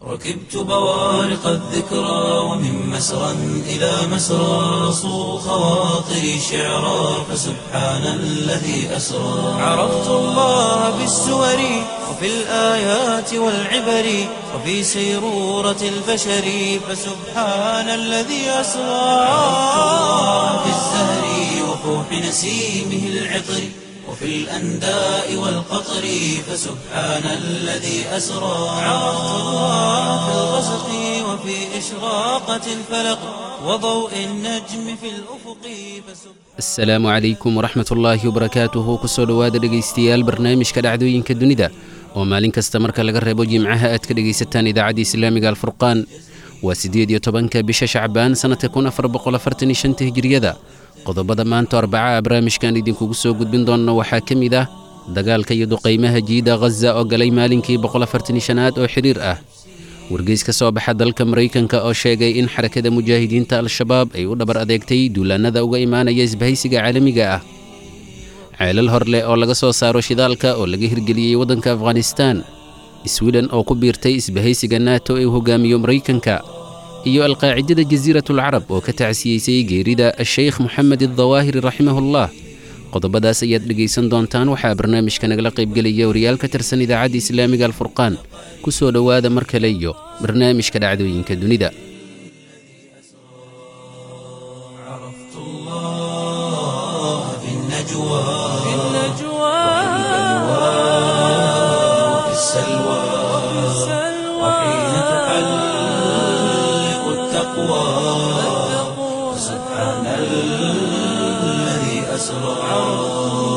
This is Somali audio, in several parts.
ركبت بوارق الذكرى ومن مسرى إلى مسرى صو خواطري شعرا فسبحان الذي أسرى عرفت الله بالسور وفي الآيات والعبر وفي سيرورة البشر فسبحان الذي أسرى عرفت الله في الزهر وفوح نسيمه العطر وفي الأنداء والقطر فسبحان الذي أسرى عرفت الله في الغسق وفي إشراقة الفلق وضوء النجم في الأفق فسبحان asalaamu calaykum waraxmat ullaahi wabarakaatuhu kusoo dhowaada dhegaystayaal barnaamijka dhacdooyinka dunida oo maalin kasta marka laga reebo jimcaha aad ka dhegaysataan idaacadda islaamiga alfurqaan waa siddeed iyo tobanka bisha shacbaan sannadka kun afar boqol afartan iyo shanta hijiriyada qodobada maanta arbacaha barnaamijkan idinkugu soo gudbin doonna waxaa ka mid ah dagaalka iyo duqaymaha jiida ghaza oo galay maalinkii boqol afartan iyo shanaad oo xidhiir ah wargeys ka soo baxa dalka maraykanka oo sheegay in xarakada mujaahidiinta al-shabaab ay u dhabar adeegtay duulaannada uga imaanaya isbahaysiga caalamiga ah ceelal hor leh oo laga soo saaro shidaalka oo laga hirgeliyey waddanka afghanistaan swiden oo ku biirtay isbahaysiga nato ee uu hogaamiyo maraykanka iyo alqaacidada jasiiratulcarab oo ka tacsiyeysay geerida sheykh moxamed addawaahiri raximahullah qodobadaas ayaad dhegaysan doontaan waxaa barnaamijka nagala qaybgelaya wariyaal ka tirsan idaacadda islaamiga alfurqaan ku soo dhowaada mar kale iyo barnaamijka dhacdooyinka dunida عرفت الله في النجوى في وفي السلوى وحين تحلق التقوى سبحان الذي أسرى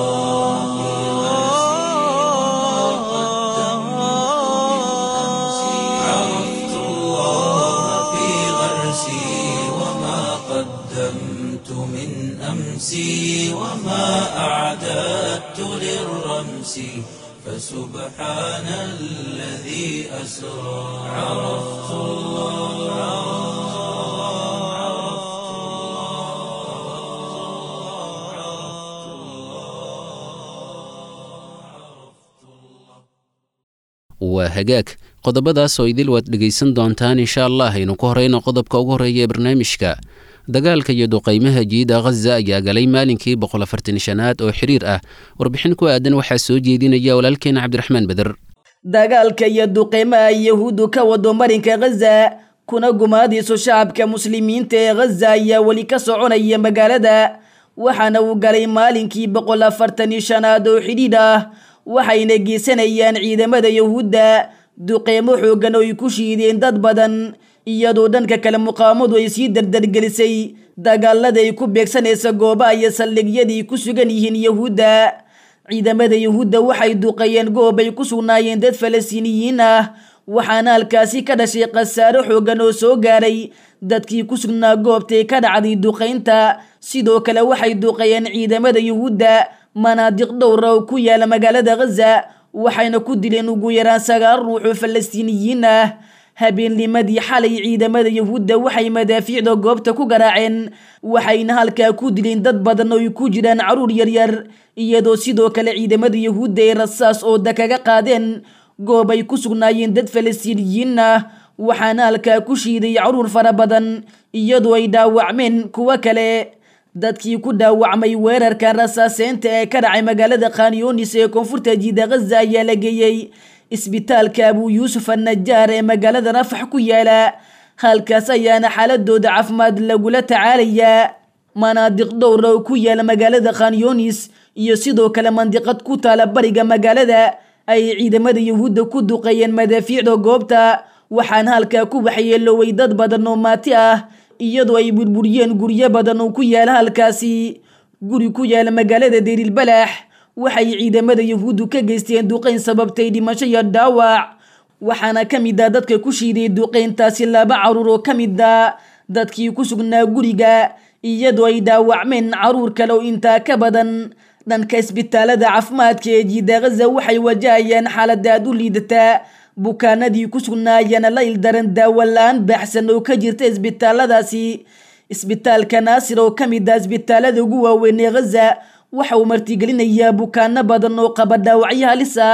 عرفت الله في غرسي وما قدمت من أمسي وما أعددت للرمس فسبحان الذي أسرى عرفت waa hagaag qodobadaas oo idil waad dhegaysan doontaan insha allah aynu ku horeyno qodobka ugu horreeya ee barnaamijka dagaalka iyo duqaymaha jiida ghaza ayaa galay maalinkii boqol afartan shanaad oo xiriir ah warbixin ku aadan waxaa soo jeedinaya walaalkeena cabdiraxmaan beder dagaalka iyo duqeymaha yahuuddu ka wado marinka ghaza kuna gumaadiiso shacabka muslimiinta ee ghaza ayaa weli ka soconaya magaalada waxaana uu galay maalinkii boqol afartan iyo shanaad oo xidhiidh ah waxayna geysanayaan ciidamada yahuudda duqeymo xooggan oo ay ku shiideen dad badan iyadoo dhanka kale muqaamadu ay sii dardargelisay dagaalada ay ku beegsanaysa goobaha iyo saldhigyadii ku sugan yihiin yahuudda ciidamada yahuudda waxay duqeeyeen goob ay ku sugnaayeen dad falastiiniyiin ah waxaana halkaasi ka dhashay khasaaro xooggan oo soo gaaray dadkii ku sugnaa goobtay ka dhacday duqaynta sidoo kale waxay duqeeyeen ciidamada yahuudda manaadiq dhowra oo ku yaala magaalada ghaza waxayna ku dileen ugu yaraan sagaal ruux oo falastiiniyiin ah habeennimadii xalay ciidamada yahuudda waxay madaafiicda goobta ku garaaceen waxayna halkaa ku dileen dad badan oo ay ku jiraan caruur yaryar iyadoo sidoo kale ciidamada yahuudda ay rasaas ooda kaga qaadeen goob ay ku sugnaayeen dad falastiiniyiin ah waxaana halkaa ku shiiday caruur fara badan iyadoo ay dhaawacmeen kuwo kale dadkii ku dhaawacmay weerarka rasaaseynta ee ka dhacay magaalada khanyonis ee koonfurta jiida ghaza ayaa la geeyey isbitaalka abuu yuusuf annajaar ee magaalada rafax ku yaala halkaas ayaana xaaladooda caafimaad lagula tacaalayaa manaadiq dhowra oo ku yaala magaalada khanyonis iyo sidoo kale mandiqad ku taala bariga magaalada ay ciidamada yahuudda ku duqeeyeen madaafiicda goobta waxaana halkaa ku waxyeeloway dad badan oo maati ah iyadoo ay burburiyeen guryo badan oo ku yaala halkaasi guri ku yaala magaalada deerilbalaax waxay ciidamada yahuuddu ka geysteen duqayn sababtay dhimasho iyo dhaawac waxaana ka mid ah dadka ku shiiday duqayntaasi laba caruur oo ka mid a dadkii ku sugnaa guriga iyadoo ay dhaawacmeen caruur kale oo intaa ka badan dhanka isbitaalada caafimaadka ee jiida ghaza waxay wajahayaan xaalad aad u liidataa bukaanadii ku sugnaayana la ildaran daawo la-aan baaxsan oo ka jirta isbitaaladaasi isbitaalka naasir oo ka mid ah isbitaalada ugu waaweyn ee ghaza waxa uu martigelinayaa bukaano badan oo qaba dhaawacyo halis ah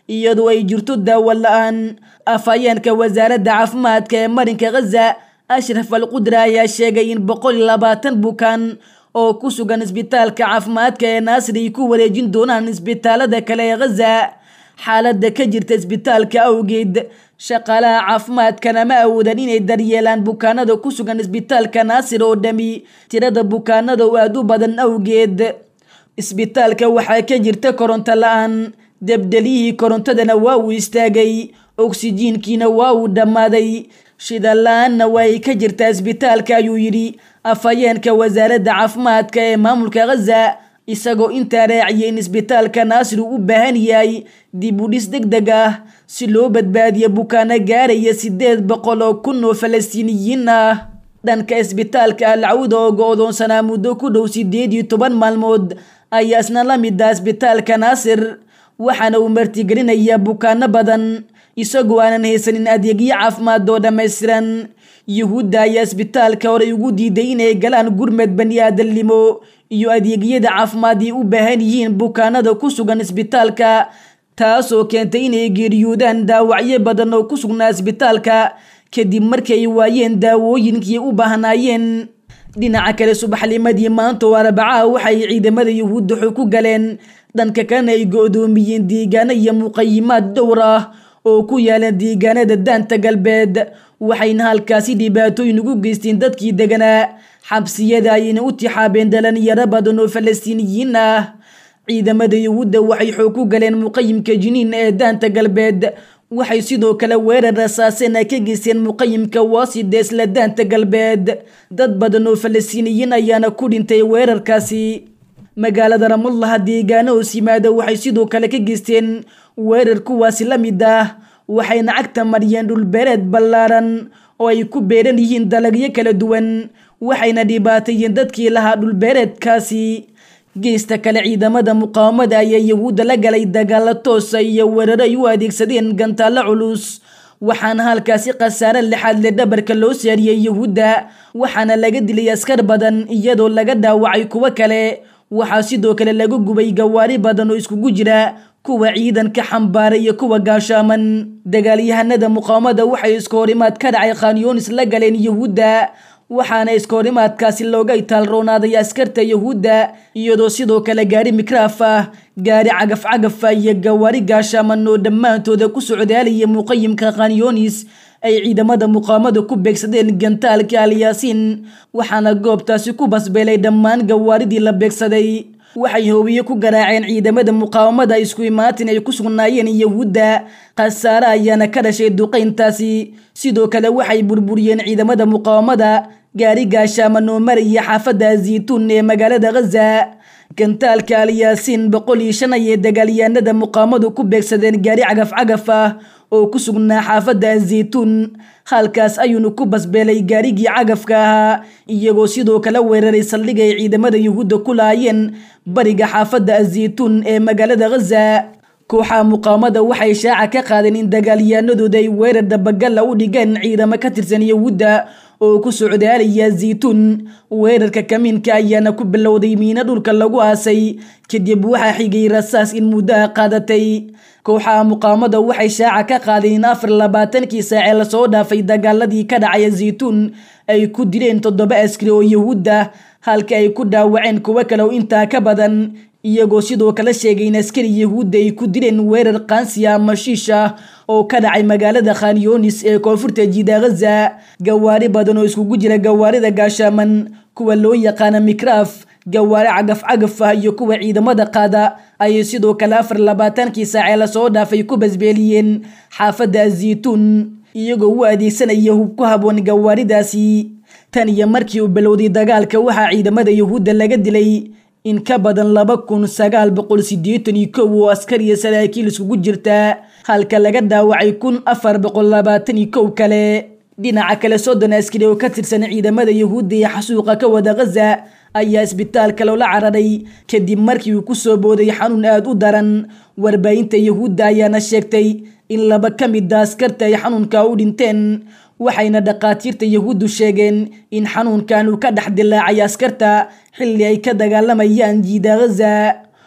iyadoo ay jirto daawo la-aan afhayeenka wasaaradda caafimaadka ee marinka khaza ashraf al qudra ayaa sheegay in boqol iyo labaatan bukaan oo ku sugan isbitaalka caafimaadka ee naasir ay ku wareejin doonaan isbitaalada kale ee khaza xaaladda ka jirta isbitaalka awgeed shaqaalaha caafimaadkana ma awoodan inay daryeelaan bukaanada ku sugan isbitaalka naasir oo dhami tirada bukaanada oo aada u badan awgeed isbitaalka waxaa ka jirta koronto la-aan debdeliyihii korontadana waa uu istaagay oksijiinkiina waa uu dhammaaday shida la-aanna waa ay ka jirtaa isbitaalka ayuu yidhi afhayeenka wasaaradda caafimaadka ee maamulka khaza isagoo intaa raaciyay in isbitaalka naasir uu u baahan yahay dib u dhis deg deg ah si loo badbaadiyo bukaano gaaraya sideed boqol oo kun oo falastiiniyiin ah dhanka isbitaalka alcawda oo go-doonsanaa muddo ku dhow sideed iyo toban maalmood ayaa isna la mid ah isbitaalka naasir waxaana uu martigelinayaa bukaano badan isagoo aanan haysanin adeegyo caafimaad oo dhammaystiran yuhuudda ayaa isbitaalka horey ugu diiday inay galaan gurmed bani aadamnimo iyo adeegyada caafimaad ay u baahan yihiin bukaanada ku sugan isbitaalka taasoo keentay inay geeriyoodaan daawacyo badan oo ku sugnaa isbitaalka kadib markii ay waayeen daawooyinkii u baahnaayeen dhinaca kale subaxnimadii maanta oo arbacaha waxay ciidamada yuhuudda xog ku galeen dhanka kalena ay go-doomiyeen deegaano iyo muqayimaad dhowr ah oo ku yaalan deegaanada daanta galbeed waxayna halkaasi dhibaatooyin ugu geysteen dadkii deganaa xabsiyada ayayna u tixaabeen dhalinyaro badan oo falastiiniyiin ah ciidamada yuhuudda waxay xoog ku galeen muqayimka jiniin ee daanta galbeed waxay sidoo kale weerar rasaaseen ay ka geysteen muqayimka waasida isla daanta galbeed dad badan oo falastiiniyiin ayaana ku dhintay weerarkaasi magaalada ramullaha deegaano hoos yimaada waxay sidoo kale ka geysteen weerar kuwaasi la mid ah waxayna cagta mariyeen dhulbeereed ballaaran oo ay ku beeran yihiin dalagyo kala duwan waxayna dhibaateeyeen dadkii lahaa dhulbeereedkaasi geesta kale ciidamada muqaawamada ayaa yahuudda la galay dagaalo toosa iyo weeraro ay u adeegsadeen gantaallo culus waxaana halkaasi khasaare lixaad le dhabarka loo saariyey yahuudda waxaana laga dilay askar badan iyadoo laga dhaawacay kuwo kale waxaa sidoo kale lagu gubay gawaari badan oo iskugu jira kuwa ciidanka xambaara iyo kuwa gaashaaman dagaalyahanada muqaawamada waxay iska horimaad ka dhacay khanyonis la galeen yahuudda waxaana iska horimaadkaasi looga itaalroonaaday askarta yahuudda iyadoo sidoo kale gaari mikraaf ah gaari cagaf cagafa iyo gawaari gaashaaman oo dhammaantooda ku socdaalaya muqayimka khanyonis ay ciidamada muqaawamada ku beegsadeen gantaalka alyaasiin waxaana goobtaasi ku basbeelay dhammaan gawaaridii la beegsaday waxay hoobiye ku garaaceen ciidamada muqaawamada isku imaatin ay ku sugnaayeen yahuudda khasaare ayaana ka dhashay duqayntaasi sidoo kale waxay burburiyeen ciidamada muqaawamada gaari gaashaaman oo maraya xaafadda zaytuun ee magaalada khaza gantaalka alyaasiin boqol iyo shan ayay dagaalyahanada muqaawamadu ku beegsadeen gaari cagaf cagaf ah oo ku sugnaa xaafadda zaytuun halkaas ayuuna ku basbeelay gaarigii cagafka ahaa iyagoo sidoo kale weeraray saldhiga ay ciidamada yuhuudda ku laayeen bariga xaafadda azaytuun ee magaalada khaza kooxaha muqaawamada waxay shaaca ka qaadeen in dagaalyahanadooda ay weerar dabagalla u dhigeen ciidamo ka tirsan yahuudda oo ku socdaalaya zaytuun weerarka kamiinka ayaana ku bilowday miino dhulka lagu aasay kadib waxaa xigay rasaas in muddaha qaadatay kooxaha muqaawamada waxay shaaca ka qaadeen in afar labaatankii saacee lasoo dhaafay dagaaladii ka dhacaya zaytuun ay ku dileen toddoba askari oo yahuudda halka ay ku dhaawaceen kuwo kale oo intaa ka badan iyagoo sidoo kale sheegay in askari yahuudda ay ku dileen weerar qaansiya ama shiish ah oo ka dhacay magaalada khanyonis ee koonfurta jiida khaza gawaari badan oo iskugu jira gawaarida gaashaaman kuwa loo yaqaana mikraaf gawaari cagaf cagaf ah iyo kuwa ciidamada qaada ayay sidoo kale afar labaatankii saacee lasoo dhaafay ku basbeeliyeen xaafadda azaytuun iyagoo u adeegsanaya hub ku haboon gawaaridaasi tan iyo markii uu bilowday dagaalka waxaa ciidamada yahuudda laga dilay in ka badan laba kun sagaal boqol sideetan iyo kow oo askar iyo saraakiil iskugu jirta halka laga dhaawacay kun afar boqol labaatan iyo kow kale dhinaca kale soddon askari oo ka tirsan ciidamada yahuudda ee xasuuqa ka wada khaza ayaa isbitaalka loola cararay kadib markii uu kusoo booday xanuun aada u daran warbaahinta yahuudda ayaana sheegtay in laba ka mid a askarta ay xanuunka u dhinteen waxayna dhakhaatiirta yahuuddu sheegeen in xanuunkan uu ka dhex dilaacay askarta xilli ay ka dagaalamayaan jiida khaza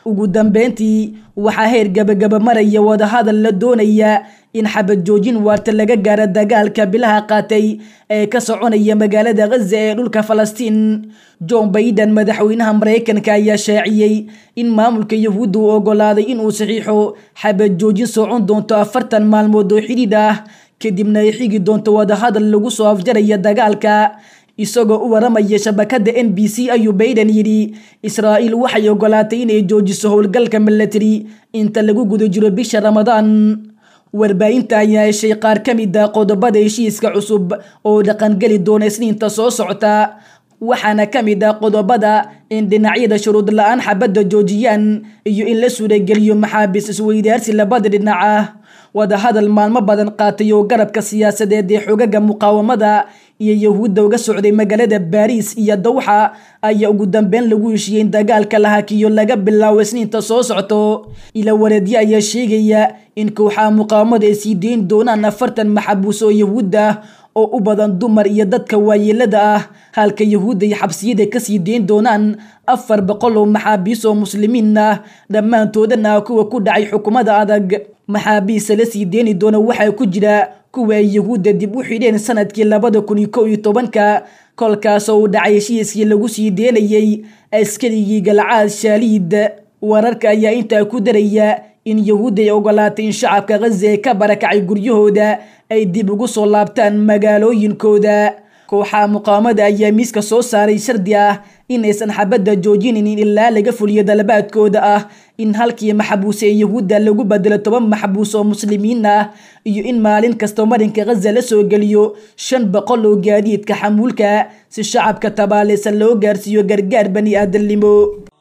ugu dambeyntii waxaa heer gabagaba maraya wadahadal la doonaya in xabad joojin waarta laga gaaro dagaalka bilaha qaatay ee ka soconaya magaalada khaza ee dhulka falastiin john baiden madaxweynaha maraykanka ayaa shaaciyey in maamulka yahuudda uu ogolaaday inuu saxiixo xabad joojin socon doonto afartan maalmood oo xidhiidh ah kadibna ay xigi doonto wadahadal lagu soo afjaraya dagaalka isagoo u waramaya shabakada n b c ayuu baiden yidhi israa'iil waxay ogolaatay inay joojiso howlgalka milatary inta lagu guda jiro bisha ramadaan warbaahinta ayaa heshay qaar ka mid a qodobada heshiiska cusub oo dhaqangeli doona isniinta soo socota waxaana ka mid ah qodobada in dhinacyada shuruud la-aan xabadda joojiyaan iyo in la suurageliyo maxaabiis isweydaarsi labada dhinac ah wadahadal maalmo badan qaatay oo garabka siyaasadeed ee xogaga muqaawamada iyo yahuudda uga socday magaalada baariis iyo dawxa ayaa ugu dambeyn lagu heshiiyey in dagaalka la hakiyo laga bilaabo isniinta soo socto ila wareedyo ayaa sheegaya in kooxaha muqaawamada ay sii deyn doonaan afartan maxabuus oo yahuud ah oo u badan dumar iyo dadka waayeelada ah halka yahuudda ay xabsiyada kasii deyn doonaan afar boqol oo maxaabiis oo muslimiin ah dhammaantoodana ah kuwa ku dhacay xukuumada adag maxaabiista la sii deeni doona waxaa ku jira kuwa ay yahuudda dib u xidheen sanadkii labada kun iyo kow iyo tobanka kolkaasoo uu dhacay heshiiskii lagu sii deenayey askarigii galcaad shaaliid wararka ayaa intaa ku daraya in yahuudda ay ogolaatay in shacabka khaza ee ka barakacay guryahooda ay dib ugu soo laabtaan magaalooyinkooda kooxaha muqaawamada ayaa miiska soo saaray shardi ah inaysan xabadda joojinin ilaa laga fuliyo dalabaadkooda ah in halkii maxabuus ee yahuudda lagu bedelo toban maxabuus oo muslimiin ah iyo in maalin kasta marinka khaza la soo geliyo shan boqol oo gaadiidka xamuulka si shacabka tabaalaysan loo gaarsiiyo gargaar bani aadamnimo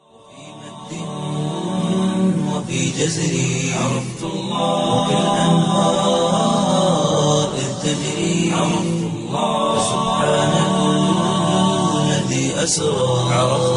وفي جزري عرفت الله وكالأنهار إذ تجري عرفت الله سبحان الذي أسرى عرفت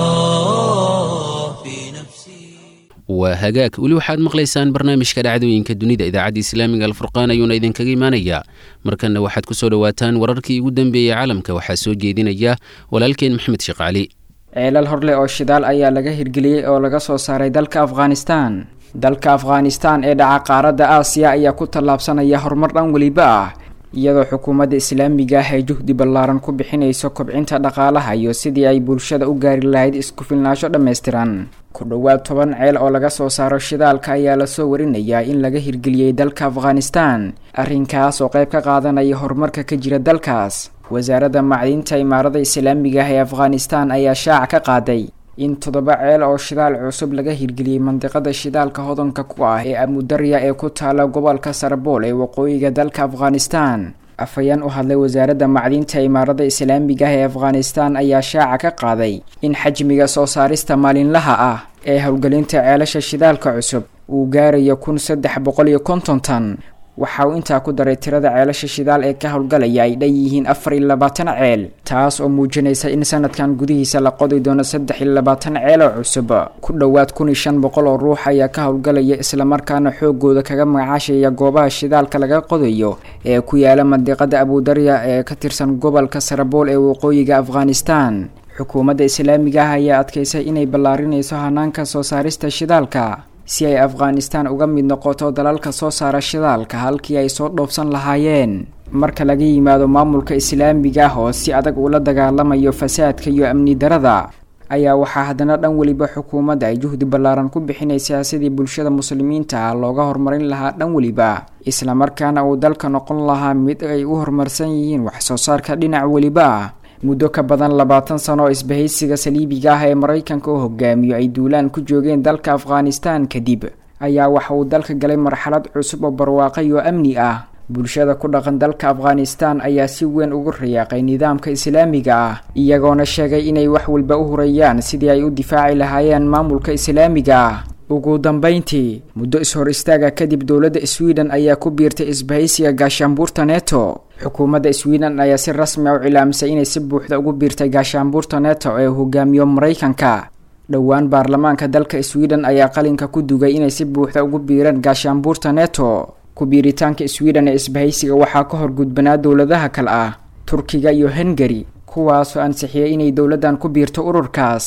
الله في نفسي waa hagaag weli waxaad maqlaysaan barnaamijka dhacdooyinka dunida idaacadda islaamiga alfurqaan ayuuna idinkaga imaanayaa markanna waxaad ku soo dhowaataan wararkii ugu dambeeyey caalamka waxaa soo jeedinaya walaalkeen maxmed sheekh cali ceelal horleh oo shidaal ayaa laga hirgeliyey oo laga soo saaray dalka afghanistan dalka afghanistan ee dhaca qaaradda aasiya ayaa ku tallaabsanaya horumar dhan weliba ah iyadoo xukuumadda islaamiga ah ay juhdi ballaaran ku bixinayso kobcinta dhaqaalaha iyo sidii ay bulshada u gaari lahayd isku filnaansho dhammaystiran ku dhowaad toban ceel oo laga soo saaro shidaalka ayaa lasoo warinayaa in laga hirgeliyey dalka afghanistan arrinkaas oo qayb ka qaadanaya horumarka ka jira dalkaas wasaaradda macdinta imaarada islaamiga ah ee afghanistan ayaa shaaca ka qaaday in toddoba ceel oo shidaal cusub laga hirgeliyey mandiqada shidaalka hodanka ku ah ee amudarya ee ku taala gobolka sarbool ee waqooyiga dalka afghanistan afhayeen u hadlay wasaaradda macdinta imaarada islaamiga ah ee afghanistan ayaa shaaca ka qaaday in xajmiga soo saarista maalinlaha ah ee howlgelinta ceelasha shidaalka cusub uu gaarayo kun saddex boqol iyo konton tan waxa uu intaa ku daray tirada ceelasha shidaal ee ka howlgalaya ay dhan yihiin afar iyo labaatan ceel taas oo muujinaysa in sanadkan gudihiisa la qodi doono saddex iyo labaatan ceel oo cusub ku dhowaad kun iyo shan boqol oo ruux ayaa ka howlgalaya islamarkaana xoogooda kaga magacaashaya goobaha shidaalka laga qodayo ee ku yaala mandiqada abudarya ee ka tirsan gobolka sarabool ee waqooyiga afghanistan xukuumadda islaamiga ah ayaa adkaysay inay ballaarinayso hanaanka soo saarista shidaalka si ay afghanistan uga mid noqoto dalalka soo saara shidaalka halkii ay soo dhoofsan lahaayeen marka laga yimaado maamulka islaamiga ah oo si adag ula dagaalamayo fasaadka iyo amni darada ayaa waxaa haddana dhan weliba xukuumadda ay juhdi ballaaran ku bixinaysaa sidii bulshada muslimiinta ah looga horumarin lahaa dhan weliba islamarkaana uu dalka noqon lahaa mid ay u horumarsan yihiin wax soo saarka dhinac weliba ah muddo ka badan labaatan sano oo isbahaysiga saliibiga ah ee maraykanka u hogaamiyo ay duulaan ku joogeen dalka afghanistan kadib ayaa waxa uu dalka galay marxalad cusub oo barwaaqay oo amni ah bulshada ku dhaqan dalka afghanistan ayaa si weyn ugu rayaaqay nidaamka islaamiga ah iyagoona sheegay inay wax walba u hurayaan sidii ay u difaaci lahaayeen maamulka islaamiga ah ugu dambeyntii muddo is-hor istaaga kadib dowladda sweden ayaa ku biirtay isbahaysiga gaashaanbuurta neto xukuumadda sweden ayaa si rasmi a u cilaamisay inay si buuxda ugu biirtay gaashaanbuurta neto ee hogaamiyo maraykanka dhowaan baarlamaanka dalka sweden ayaa qalinka ku dugay inay si buuxda ugu biireen gaashaanbuurta neto ku biiritaanka sweden ee isbahaysiga waxaa ka hor gudbanaa dowladaha kale ah turkiga iyo hungari kuwaasoo ansixiyay inay dowladdan ku biirto ururkaas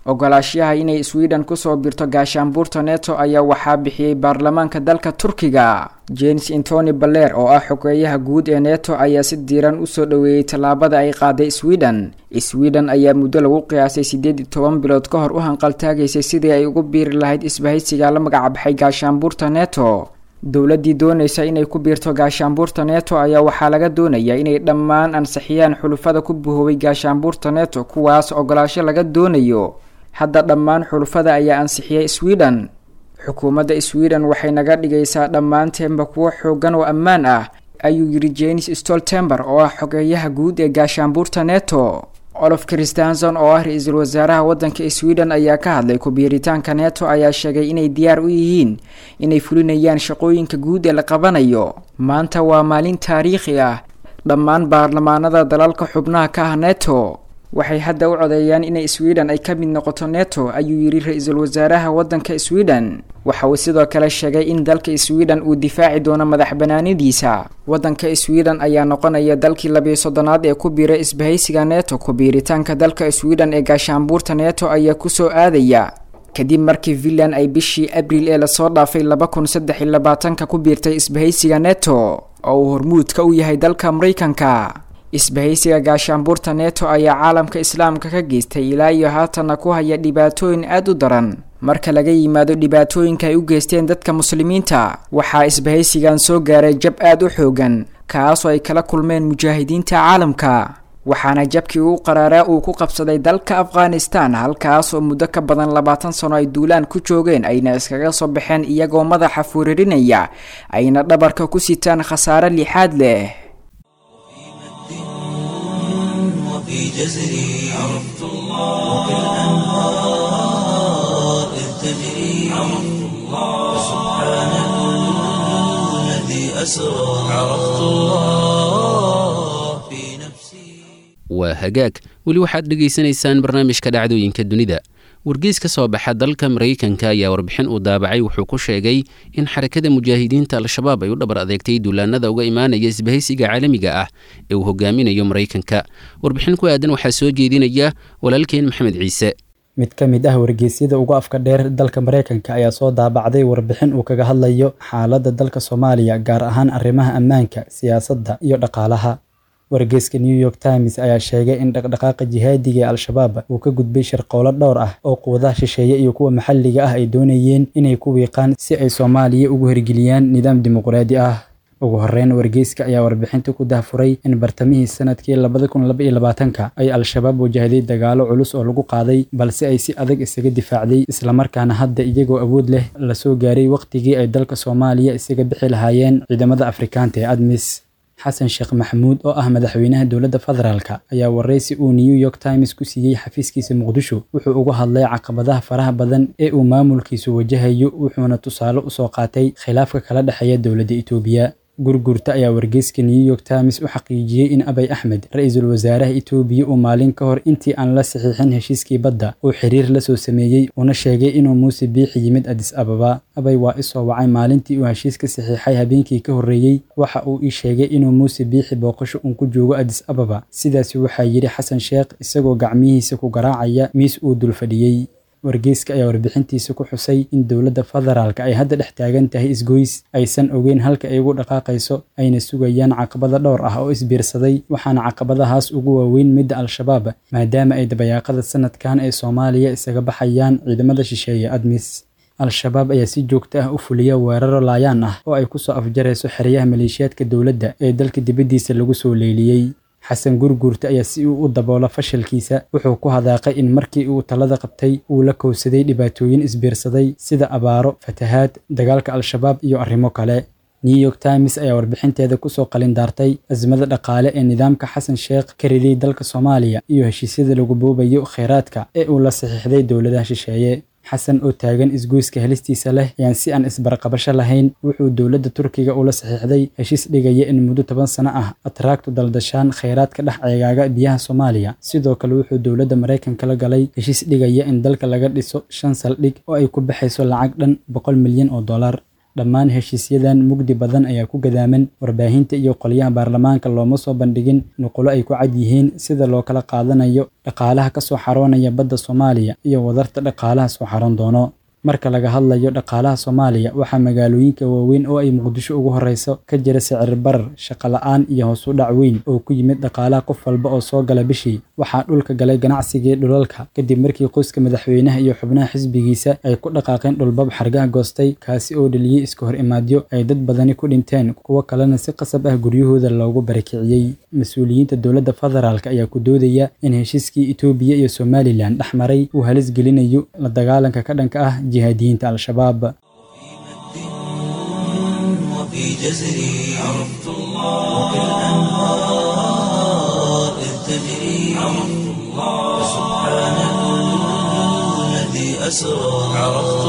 ogolaashaha inay sweden kusoo birto gaashaanbuurta neto ayaa waxaa bixiyey baarlamaanka dalka turkiga james antony baler oo ah xogeeyaha guud ee neto ayaa si diiran usoo dhoweeyey tallaabada ay qaaday sweden sweden ayaa muddo lagu qiyaasay siddeed iyo toban bilood ka hor u hanqaltaagaysay sidii ay ugu biiri lahayd isbahaysiga la magacbaxay gaashaanbuurta neto dowladdii doonaysa inay ku biirto gaashaanbuurta neto ayaa waxaa laga doonayaa inay dhammaan ansixiyaan xulufada ku buhoobay gaashaanbuurta neto kuwaas ogolaasho laga doonayo hadda dhammaan xulufada ayaa ansixiyay sweden xukuumadda sweden waxay naga dhigaysaa dhammaanteenba kuwo xoogan oo ammaan ah ayuu yidhi jenis stoltember oo ah xogeeyaha guud ee gaashaanbuurta neto olof christanson oo ah ra-iisul wasaaraha waddanka sweden ayaa ka hadlay ku-biiritaanka neto ayaa sheegay inay diyaar u yihiin inay fulinayaan shaqooyinka guud ee la qabanayo maanta waa maalin taariikhi ah dhammaan baarlamaanada dalalka xubnaha ka ah neto waxay hadda u codeeyaan inay sweden ay ka mid noqoto neto ayuu yidhi ra-iisul wasaaraha waddanka sweden waxa uu sidoo kale sheegay in dalka sweden uu difaaci doono madax banaanidiisa waddanka sweden ayaa noqonaya dalkii labiyo soddonaad ee ku biira isbahaysiga neto ku-biiritaanka dalka sweden ee gaashaanbuurta neto ayaa kusoo aadaya kadib markii finland ay bishii abriil ee lasoo dhaafay laba kun saddex iyo labaatanka ku biirtay isbahaysiga neto oo uu hormuudka u yahay dalka maraykanka isbahaysiga gaashaanbuurta neto ayaa caalamka islaamka ka geystay ilaa iyo haatanna ku haya dhibaatooyin aada u daran marka laga yimaado dhibaatooyinka ay u geysteen dadka muslimiinta waxaa isbahaysigan soo gaaray jab aada u xoogan kaasoo ay kala kulmeen mujaahidiinta caalamka waxaana jabkii uu qaraaraa uu ku qabsaday dalka afghanistan halkaas oo muddo ka badan labaatan sano ay duulaan ku joogeen ayna iskaga soo baxeen iyagoo madaxa fuuririnaya ayna dhabarka ku sitaan khasaare lixaad leh وفي جزري عرفت الله وبالأنهار إذ تجري عرفت الله سبحان الذي أسرى عرفت الله في نفسي waa hagaag weli waxaad dhegaysanaysaan barnaamijka dhacdooyinka dunida wargeys ka soo baxa dalka maraykanka ayaa warbixin uu daabacay wuxuu ku sheegay in xarakada mujaahidiinta al-shabaab ay u dhabar adeegtay duulaanada uga imaanaya isbahaysiga caalamiga ah ee uu hogaaminayo maraykanka warbixin ku aadan waxaa soo jeedinaya walaalkeen maxamed ciise mid ka mid ah wargeysyada ugu afka dheer dalka maraykanka ayaa soo daabacday warbixin uu kaga hadlayo xaaladda dalka soomaaliya gaar ahaan arrimaha ammaanka siyaasadda iyo dhaqaalaha wargeyska new york times ayaa sheegay in dhaqdhaqaaqa jihaadiga ee al-shabaab uu ka gudbay shirqowlo dhowr ah oo quwadaha shisheeye iyo kuwa maxalliga ah ay doonayeen inay ku wiiqaan si ay soomaaliya ugu hirgeliyaan nidaam dimuqraadi ah ugu horeyn wargeyska ayaa warbixinta ku dahfuray in bartamihii sanadkii labada kun laba iyo labaatanka ay al-shabaab wajahday dagaalo culus oo lagu qaaday balse ay si adag isaga difaacday islamarkaana hadda iyagoo awood leh lasoo gaaray wakhtigii ay dalka soomaaliya isaga bixi lahaayeen ciidamada afrikaanta ee admis xasan sheekh maxamuud oo ah madaxweynaha dowladda federaalka ayaa waraysi uu new york times ku siiyey xafiiskiisa muqdisho wuxuu uga hadlay caqabadaha faraha badan ee uu maamulkiisu wajahayo wuxuuna tusaale usoo qaatay khilaafka kala dhexeeya dowladda itoobiya gurgurta ayaa wargeyska new york times u xaqiijiyey in abay axmed ra-iisul wasaaraha itoobiya uu maalin ka hor intii aan la saxiixin heshiiskii badda uu xiriir la soo sameeyey una sheegay inuu muuse biixi yimid adis ababa abay waa isoo wacay maalintii uu heshiiska saxiixay habeenkii ka horreeyey waxa uu ii sheegay inuu muuse biixi booqasho uun ku joogo adis ababa sidaasi waxaa yidhi xasan sheekh isagoo gacmihiisa ku garaacaya miis uu dul fadhiyey wargeyska ayaa warbixintiisa ku xusay in dowladda federaalka ay hadda dhex taagan tahay isgoys aysan ogeyn halka ay ugu dhaqaaqayso ayna sugayaan caqabada dhowr ah oo isbiirsaday waxaana caqabadahaas ugu waaweyn midda al-shabaab maadaama ay dabayaaqada sanadkan ee soomaaliya isaga baxayaan ciidamada shisheeye admis al-shabaab ayaa si joogto ah u fuliya weeraro laayaan ah oo ay kusoo afjarayso xeryaha maleeshiyaadka dowladda ee dalka dibaddiisa lagu soo leeliyey xasan gurguurta ayaa si uu u daboolo fashilkiisa wuxuu ku hadaaqay in markii uu talada qabtay uu la kowsaday dhibaatooyin isbiirsaday sida abaaro fatahaad dagaalka al-shabaab iyo arrimo kale new york times ayaa warbixinteeda kusoo qalindaartay azmada dhaqaale ee nidaamka xasan sheekh ka ridiyey dalka soomaaliya iyo heshiisyada lagu boobayo kheyraadka ee uu la saxiixday dowladaha shisheeye xasan oo taagan isgoyska helistiisa leh ayaan si aan isbarqabasho lahayn wuxuu dowladda turkiga ula saxiixday heshiis dhigaya in muddo toban sano ah atraagtu daldashaan kheyraadka dhex ceegaaga biyaha soomaaliya sidoo kale wuxuu dowladda maraykanka la galay heshiis dhigaya in dalka laga dhiso shan saldhig oo ay ku baxayso lacag dhan boqol milyan oo dollar dhammaan heshiisyadan mugdi badan ayaa ku gadaaman warbaahinta iyo qolyaha baarlamaanka looma soo bandhigin nuqulo ay ku cad yihiin sida loo kala qaadanayo dhaqaalaha ka soo xaroonaya badda soomaaliya iyo wadarta dhaqaalaha soo xaroon doono marka laga hadlayo dhaqaalaha soomaaliya waxaa magaalooyinka waaweyn oo ay muqdisho ugu horeyso ka jira sicir barar shaqo la-aan iyo hoos u dhac weyn oo ku yimid dhaqaalaha qof walba oo soo gala bishii waxaa dhulka galay ganacsigii dhulalka kadib markii qoyska madaxweynaha iyo xubnaha xisbigiisa ay ku dhaqaaqeen dhulbab xargaha goostay kaasi oo dheliyey iska hor imaadyo ay dad badani ku dhinteen kuwo kalena si qasab ah guryahooda loogu barakiciyey mas-uuliyiinta dowladda federaalk ayaa ku doodaya in heshiiskii etoobiya iyo somalilan dhex maray uu halis gelinayo la dagaalanka ka dhanka ah jihaadiyiinta al-shabaab وفي جزري عرفت الله وبالأنهار إذ تجري عرفت الله سبحان الذي أسرى عرفت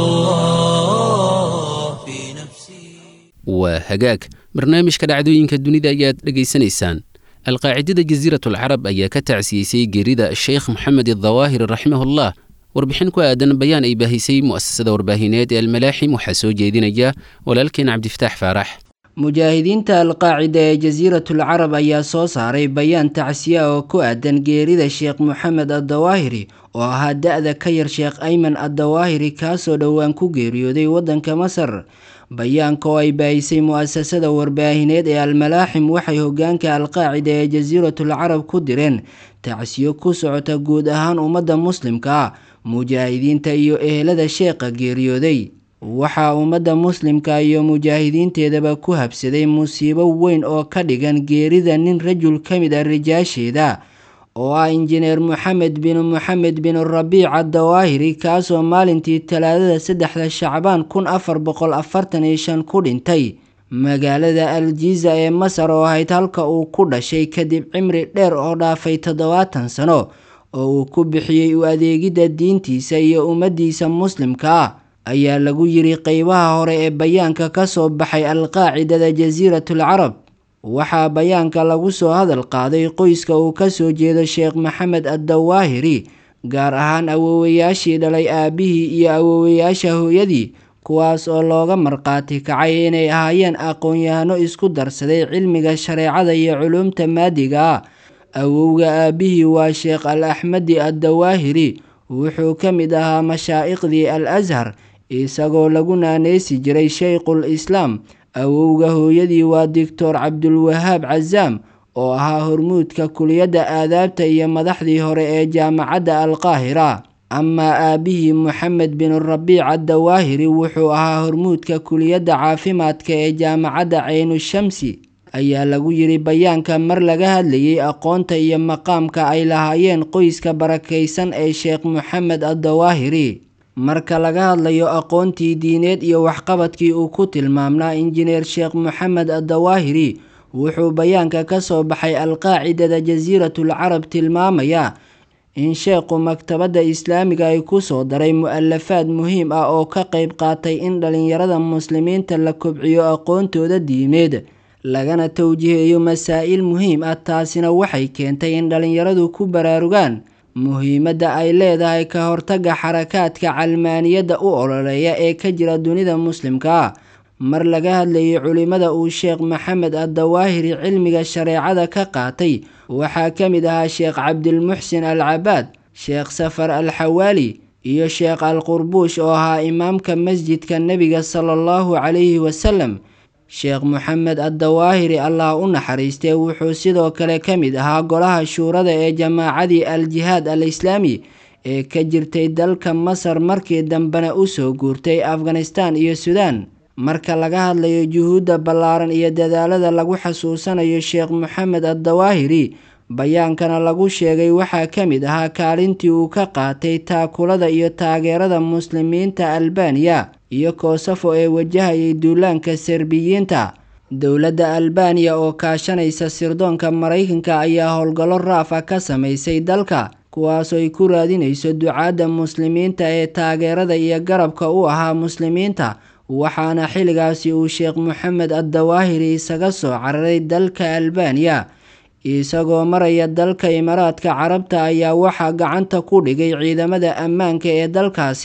الله في نفسي waa hagaag barnaamijka dhacdooyinka dunida ayaad dhegaysanaysaan alqaacidada jasiiratul carab ayaa ka tacsiyeysay geerida sheekh moxamed adawaahir raximahullah warbixin ku aadan bayaan ay baahisay mu'asasada warbaahineed ee almalaaxim waxaa soo jeedinaya walaalkeen cabdifataax faarax mujaahidiinta alqaacida ee jasiiratul carab ayaa soo saaray bayaan tacsiya oo ku aadan geerida sheekh moxamed addawaahiri oo ahaa da-da ka yar sheekh ayman addawaahiri kaasoo dhowaan ku geeriyooday waddanka masar bayaanka oo ay baahisay mu'asasada warbaahineed ee almalaaxim waxay hogaanka alqaacida ee jasiiratul carab ku direen tacsiyo ku socota guud ahaan ummadda muslimka ah mujaahidiinta iyo ehelada sheekha geeriyooday waxaa ummadda muslimka iyo mujaahidiinteedaba ku habsaday musiibo weyn oo ka dhigan geerida nin rajul ka mid ah rijaasheeda oo ah injineer moxamed bin moxamed bin rabiic addawaahiri kaasoo maalintii talaadada saddexda shacbaan kun afar boqol afartan iyo shan ku dhintay magaalada aljiza ee masar oo ahayd halka uu ku dhashay kadib cimri dheer oo dhaafay toddobaatan sano oo uu ku bixiyey u adeegidda diintiisa iyo ummaddiisa muslimka ah ayaa lagu yiri qeybaha hore ee bayaanka ka soo baxay alqaacidada jasiiratul carab waxaa bayaanka lagu soo hadal qaaday qoyska uu ka soo jeedo sheekh maxamed addawaahiri gaar ahaan awoowayaashii dhalay aabihii iyo awoowayaasha hooyadii kuwaas oo looga marqaati kacay inay ahaayeen aqoon-yahano isku darsaday cilmiga shareecada iyo culuumta maadiga ah awowga aabihii waa sheekh al axmedi addawaahiri wuxuu ka mid ahaa mashaa'iqdii al ashar isagoo lagu naaneysi jiray shaykhul islaam awowga hooyadii waa doctor cabdulwahaab casaam oo ahaa hormuudka kuliyadda aadaabta iyo madaxdii hore ee jaamacadda alqaahira amaa aabihii moxamed bin rabiic addawaahiri wuxuu ahaa hormuudka kuliyadda caafimaadka ee jaamacadda ceynu-shamsi ayaa lagu yiri bayaanka mar laga hadlayay aqoonta iyo maqaamka ay lahaayeen qoyska barakaysan ee sheekh moxamed addawaahiri marka laga hadlayo aqoontii diineed iyo waxqabadkii uu ku tilmaamnaa injineer sheekh moxamed addawaahiri wuxuu bayaanka ka soo baxay alqaacidada jasiiratul carab tilmaamayaa in sheekhu maktabadda islaamiga ay ku soo daray mu-alafaad muhiim ah oo ka qayb qaatay in dhalinyarada muslimiinta la kobciyo aqoontooda diimeed lagana towjiheeyo masaa-il muhiim ah taasina waxay keentay in dhalinyaradu ku baraarugaan muhiimadda ay leedahay ka hortagga xarakaadka calmaaniyadda u ololeeya ee ka jira dunida muslimka ah mar laga hadlayay culimada uu sheekh maxamed addawaahiri cilmiga shareecada ka qaatay waxaa ka mid ahaa sheekh cabdilmuxsin al cabaad sheekh safar al xawaali iyo sheekh al qurbuush oo ahaa imaamka masjidka nebiga sala allahu calayhi wasalam sheekh moxamed addawaahiri allah u naxariistee wuxuu sidoo kale ka mid ahaa golaha shuurada ee jamaacadii al jihaad al islaami ee ka jirtay dalka masar markii dambena usoo guurtay afghanistan iyo suudaan marka laga hadlayo juhuudda ballaaran iyo dadaalada lagu xasuusanayo sheekh moxamed addawaahiri bayaankana lagu sheegay waxaa ka mid ahaa kaalintii uu ka qaatay taakulada iyo taageerada muslimiinta albaniya iyo koosafo ee wajahayay duulaanka serbiyiinta dowladda albaniya oo kaashanaysa sirdoonka maraykanka ayaa howlgallo raaf ah ka samaysay dalka kuwaasoo ay ku raadinayso ducaadda muslimiinta ee taageerada iyo garabka u ahaa muslimiinta waxaana xilligaasi uu sheekh moxamed addawaahiri isaga soo cararay dalka albaniya isagoo maraya dalka imaaraadka carabta ayaa waxaa gacanta ku dhigay ciidamada ammaanka ee dalkaasi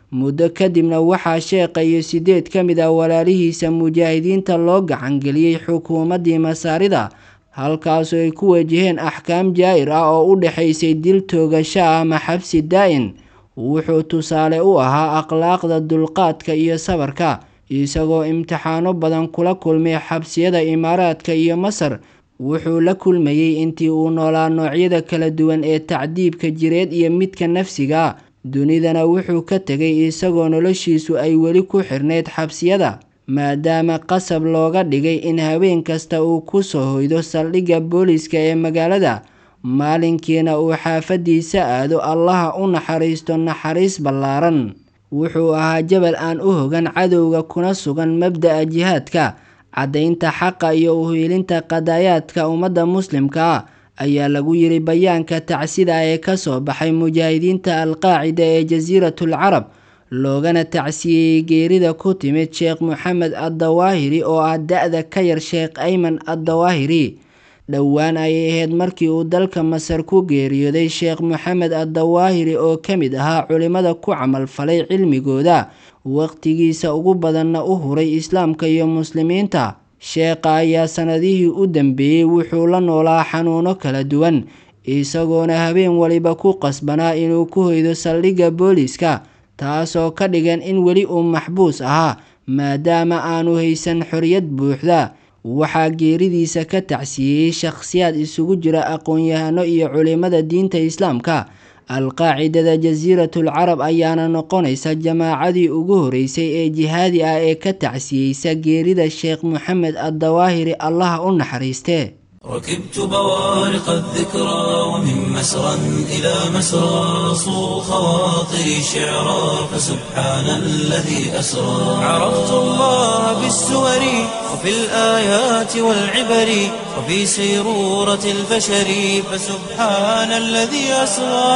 muddo kadibna waxaa sheekha iyo sideed ka mid ah walaalihiisa mujaahidiinta loo gacangeliyey xukuumaddii masaarida halkaasoo ay ku wajaheen axkaam jaa'ir ah oo u dhexaysay dil toogasho ah ama xabsi daa'in wuxuu tusaale u ahaa akhlaaqda dulqaadka iyo sabarka isagoo imtixaano badan kula kulmay xabsiyada imaaraadka iyo masar wuxuu la kulmayey intii uu noolaa noocyada kala duwan ee tacdiibka jireed iyo midka nafsiga dunidana wuxuu ka tegay isagoo noloshiisu ay weli ku xirneyd xabsiyada maadaama qasab looga dhigay in habeen kasta uu ku soo hoydo saldhigga booliska ee magaalada maalinkiina uu xaafadiisa aado allaha u naxariisto naxariis ballaaran wuxuu ahaa jabal aan u hogan cadowga kuna sugan mabda'a jihaadka caddaynta xaqa iyo uhiilinta qadaayaadka ummadda muslimka ah ayaa lagu yiri bayaanka tacsida ee kasoo baxay mujaahidiinta alqaacida ee jasiiratul carab loogana tacsiyeyey geerida ku timid sheekh moxamed addawaahiri oo ah da-da ka yar sheekh ayman addawaahiri dhowaan ayay ahayd markii uu dalka masar ku geeriyooday sheekh moxamed addawaahiri oo ka mid ahaa culimmada ku camalfalay cilmigooda waqtigiisa ugu badanna u huray islaamka iyo muslimiinta sheekha ayaa sanadihii u dambeeyey wuxuu la noolaa xanuuno kala duwan isagoona habeen waliba ku qasbanaa inuu ku hoydo saldhigga booliska taasoo ka dhigan in weli uu maxbuus ahaa maadaama aanu haysan xoriyad buuxda waxaa geeridiisa ka tacsiiyey shakhsiyaad isugu jira aqoon-yahano iyo culimada diinta islaamka alqaacidada jasiiratul carab ayaana noqonaysa jamaacadii ugu horeysay ee jihaadi ah ee ka tacsiyeysa geerida sheekh moxamed addawaahiri allaha u naxariiste ركبت بوارق الذكرى ومن مسرى إلى مسرى صو خواطري شعرا فسبحان الذي أسرى عرفت الله بالسور وفي الآيات والعبر وفي سيرورة البشر فسبحان الذي أسرى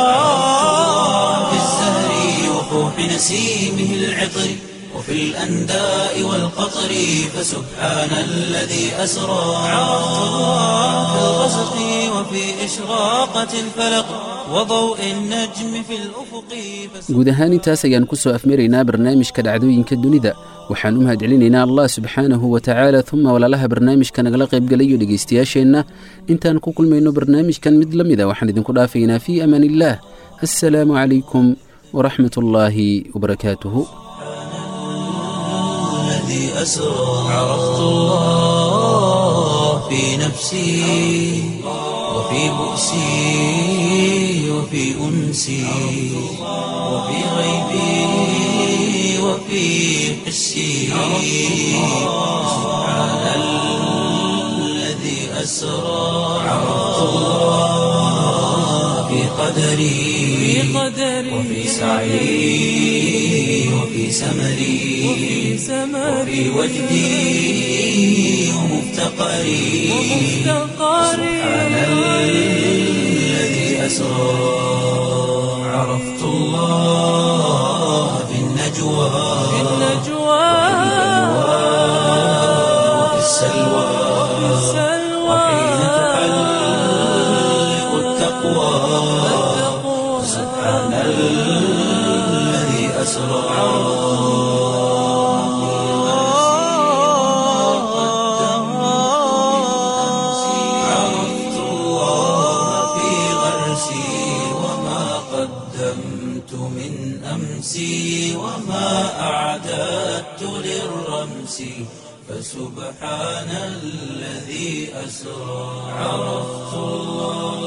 في الزهر وفوح نسيمه العطر وفي الأنداء والقطر فسبحان الذي أسرى عرفت الله في الغسق وفي إشراقة الفلق وضوء النجم في الأفق guud ahaan intaas ayaan ku soo afmaraynaa barnaamijka dhacdooyinka dunida waxaan u mahadcelinaynaa allah subxaanahu wa tacaala uma walaalaha barnaamijka nagala qaybgalayo dhegaystayaasheenna intaan ku kulmayno barnaamijkan mid la mida waxaan idinku dhaafaynaa fii amaan illaah assalaamu calaykum waraxmat ullaahi wabarakaatuhu الذي أسرى عرفت الله في نفسي وفي بؤسي وفي أنسي وفي غيبي وفي حسي سبحان الذي أسرى عرفت الله في قدري وفي سعي وفي سمري وفي وجدي ومفتقري سبحان الذي أسرى عرفت الله في النجوى وفي السلوى وحين تحلق التقوى سبحان الذي أسرى عرفت الله في غرسي وما قدمت من أمسي وما أعددت للرمس فسبحان الذي أسرى عرفت الله